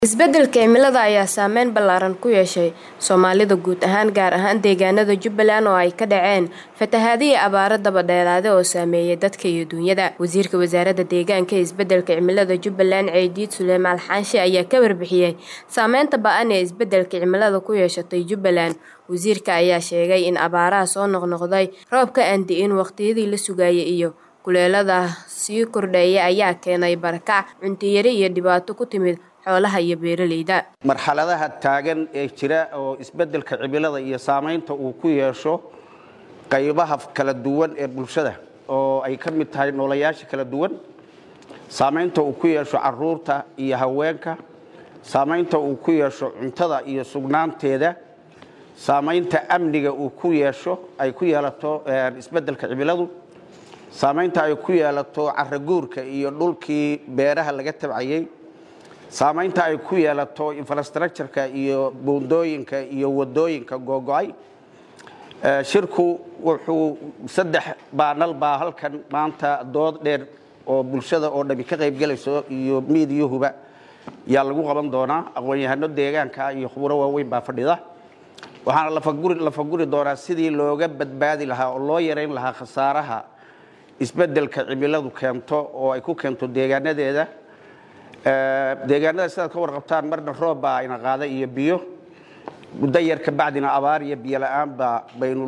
Isbeddelka cimilada ayaa saameyn ballaaran ku yeeshay Soomaalida guud ahaan gaar ahaan deegaanada Jubbaland oo ay ka dhaceen fatahaado iyo abaaro daba dheeraaday oo saameeyay dadka iyo duunyada. Wasiirka Wasaaradda Deegaanka iyo Isbeddelka Cimilada Jubbaland Ceydiid Sulaymaan Xaashi ayaa ka warbixiyay saameynta ba'an ee isbeddelka cimiladu ku yeeshatay Jubbaland. Wasiirka ayaa sheegay in abaaraha soo noqnoqday, roobka aan di'in waqtiyadii la sugayay iyo kuleylada sii kordhaya ayaa keenay barakac, cunto yari iyo dhibaato ku timid xoolaha iyo beeralayda. marxaladaha taagan ee jira oo isbeddelka cimilada iyo saamaynta uu ku yeesho qaybaha kala duwan ee bulshada oo ay ka mid tahay noolayaasha kala duwan saamaynta uu ku yeesho caruurta iyo haweenka saamaynta uu ku yeesho cuntada iyo sugnaanteeda saamaynta amniga uu ku yeesho ay ku yeelato isbeddelka cimiladu saamaynta ay ku yeelato caraguurka iyo dhulkii beeraha laga tabcayay saamaynta ay ku yeelato infrastructureka iyo buundooyinka iyo wadooyinka googo-ay shirku wuxuu saddex baanal baa halkan maanta dood dheer oo bulshada oo dhami ka qaybgelayso iyo miidiyuhuba yaa lagu qaban doonaa aqoon-yahano deegaanka iyo khuburo waaweyn baa fadhida waxaana lafaguri doonaa sidii looga badbaadi lahaa oo loo yarayn lahaa khasaaraha isbeddelka cimiladu keento oo ay ku keento deegaanadeeda deegaanada sidaad ka warqabtaan marna roob baa ina qaada iyo biyo muddo yar ka bacdina abaar iyo biyo la-aanba baynu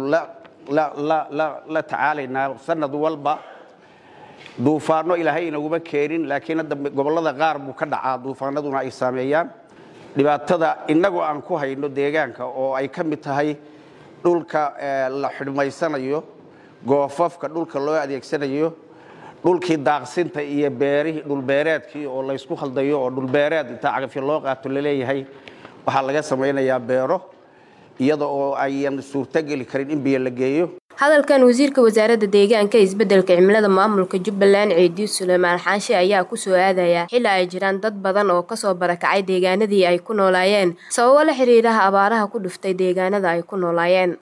la tacaalaynaa sanad walba duufaano ilaahay inaguma keenin laakiin hadda gobollada qaar buu ka dhacaa duufaanaduna ay saameeyaan dhibaatada innagoo aan ku hayno deegaanka oo ay ka mid tahay dhulka la xidhmaysanayo goofafka dhulka loo adeegsanayo dhulkii daaqsinta iyo beerihii dhulbeereedkii oo laysku khaldayo oo dhulbeereed intaa cagafyo loo qaato laleeyahay waxaa laga samaynayaa beero iyada oo ayan suurtogeli karin in biyo la geeyo hadalkan wasiirka wasaaradda deegaanka iyo isbeddelka cimilada maamulka jubbaland ceydiid suleymaan xaashi ayaa ku soo aadaya xilli ay jiraan dad badan oo kasoo barakacay deegaanadii ay ku noolaayeen sababo la xiriiraha abaaraha ku dhuftay deegaanada ay ku noolaayeen